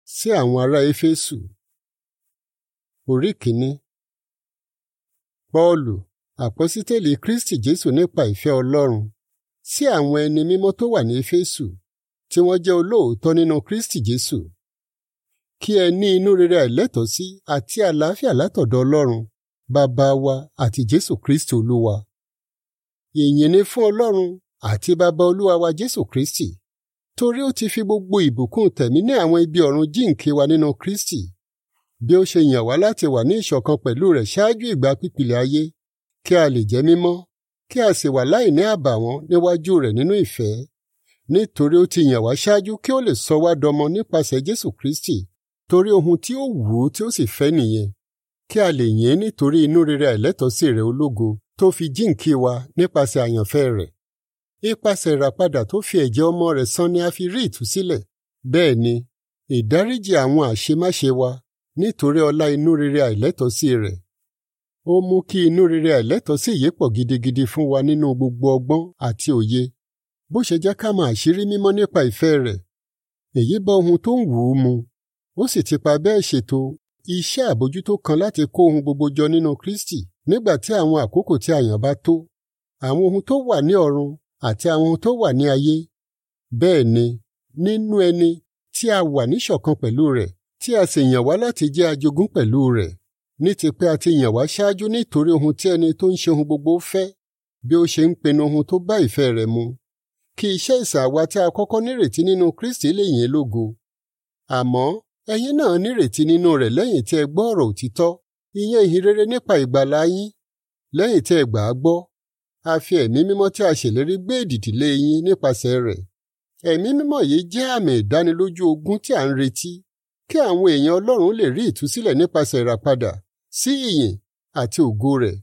sí àwọn ará éfésù orí kìíní pọ́ọ̀lù àpọ́sítélì kristi jésù nípa ìfẹ́ ọlọ́run sí àwọn ẹni mímọ́ tó wà ní éfésù tí wọ́n jẹ́ olóòótọ́ nínú kristi jésù kí ẹ ní inú rere àìlẹ́tọ̀ọ́sí àti àlàáfíà látọ̀dọ̀ ọlọ́run bàbá wa àti jésù kristi olúwa ìyìn ni fún ọlọ́run àti bàbá olúwa wa jésù kristi torí ó ti fi gbogbo ìbùkún tẹ̀mí ní àwọn ibi ọ̀run jíǹkí wa nínú kristi bí ó ṣe yàn wá láti wà ní ìṣọ̀kan pẹ̀lú rẹ̀ ṣáájú ìgbà pípìlẹ̀ ayé kí a lè jẹ́ mímọ́ kí a sì wà láì ní àbàwọ́n níwájú rẹ̀ nínú ìfẹ́ nítorí ó ti yàn wá ṣáájú kí ó lè sọ wá dọmọ nípasẹ̀ jésù kristi torí ohun tí ó wù ú tí ó sì fẹ́ nìyẹn kí a lè yìn ín nítorí inú rere àìlẹ́tọ̀ọ́sí rẹ̀ ológo tó fi jíǹkí wa nípasẹ̀ àyànfẹ́ rẹ̀ ipasẹ̀ ìràpadà tó fi ẹ̀jẹ̀ ọmọ rẹ̀ san ni a fi rí ìtúsílẹ̀ bẹ́ẹ̀ ni ìdáríjì àwọn àṣemáṣe wa nítorí ọlá inú rere àìlẹ́tọ̀ọ́sí rẹ̀ ó mú kí inú rere àìlẹ́tọ̀ọ́sí yìí pọ̀ gidigidi fún wa nínú gbogbo ọgbọ́n àti òye bó ṣe jẹ́ ká mọ àṣírí mímọ́ nípa ìfẹ́ rẹ̀ èyí bá ohun tó ń wù ú mu ó sì ti pa bẹ́ẹ̀ ṣètò iṣẹ́ àbójútó kan láti kó ohun gbogbo jọ nínú Kristi nígbà tí àwọn àkókò tí a yàn bá tó àwọn ohun tó wà ní ọ̀run àti àwọn ohun tó wà ní ayé bẹ́ẹ̀ ni nínú ẹni tí a wà níṣọ̀kan pẹ̀lú rẹ̀ tí a sì yàn wá láti jẹ́ ajogún pẹ̀lú rẹ̀ ní ti pé a ti yàn wá ṣáájú nítorí ohun tí ẹni tó ń ṣe ohun gbogbo fẹ́ bí ó ṣe ń pinnu ohun tó bá ìfẹ́ rẹ̀ mu kí iṣẹ́ ìsàwá tí a kọ́kọ́ nírètí nínú Kristi lè yìn lógo àmọ́ ẹ̀yin náà nírètí nínú rẹ̀ lẹ́yìn tí ẹ gbọ́ ọ̀rọ̀ òtítọ́ ìyẹn ìhìnrere nípa ìgbàlà yín lẹ́yìn tí ẹ gbà á gbọ́ a fi ẹ̀mí mímọ́ tí a ṣèlérí gbé èdìdì lé yín nípasẹ̀ rẹ̀ ẹ̀mí mímọ́ yìí jẹ́ àmì ìdánilójú ogún tí a ń retí kí àwọn èèyàn Ọlọ́run lè rí ìtúsílẹ̀ nípasẹ̀ ìràpadà sí ìyìn àti ògo rẹ̀.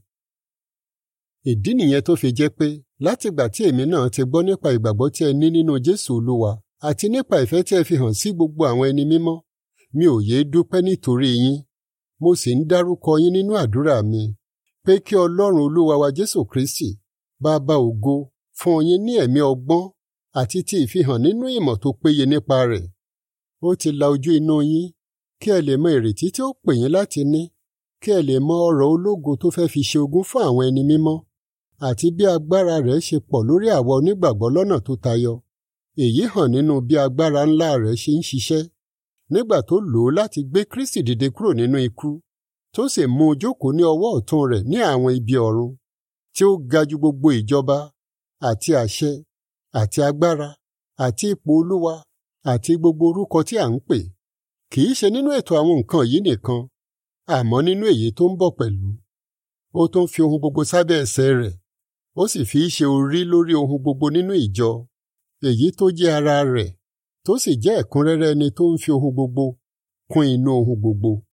ìdí nìyẹn tó fi jẹ́ pé látìgbà tí èmi náà ti gbọ́ nípa ìgbàgbọ́ tí ẹ ní nínú Jésù Olúwa àti nípa ìfẹ́ tí ẹ fi hàn sí gbogbo àwọn ẹni mímọ́ mi ò yéé dúpẹ́ nítorí yín mo sì ń dárúkọ yín nínú àdúrà mi pé kí Ọlọ́run Olúwa wa Jésù Kristi bàbá ògo fún yín ní ẹ̀mí ọgbọ́n àti ti ìfihàn nínú ìmọ̀ tó péye nípa rẹ̀ ó ti la ojú inú yín kí ẹ lè mọ ìrètí tí ó pè yín láti ní kí ẹ lè mọ ọrọ̀ ológo tó fẹ́ fi ṣe ogún fún àwọn ẹni mímọ́ àti bí agbára rẹ̀ ṣe pọ̀ lórí àwa onígbàgbọ́ lọ́nà tó tayọ èyí hàn nínú bí agbára ńlá rẹ̀ ṣe ń ṣiṣẹ́ nígbà tó lò ó láti gbé Kristi dìde kúrò nínú ikú tó sì mú un jókòó ní ọwọ́ ọ̀tún rẹ̀ ní àwọn ibi ọ̀run tí ó ga ju gbogbo ìjọba àti àṣẹ àti agbára àti ipò olúwa àti gbogbo orúkọ tí à ń pè kì í ṣe nínú ètò àwọn nǹkan yìí nìkan àmọ́ nínú èyí tó ń bọ̀ pẹ̀lú ó tún fi ohun gbogbo sábẹ́ ẹsẹ̀ rẹ̀ ó sì fi í ṣe orí lórí ohun gbogbo nínú ìjọ èyí tó jẹ́ ara rẹ̀ tó sì jẹ́ ẹ̀kúnrẹ́rẹ́ ẹni tó ń fi ohun gbogbo kún inú ohun gbogbo.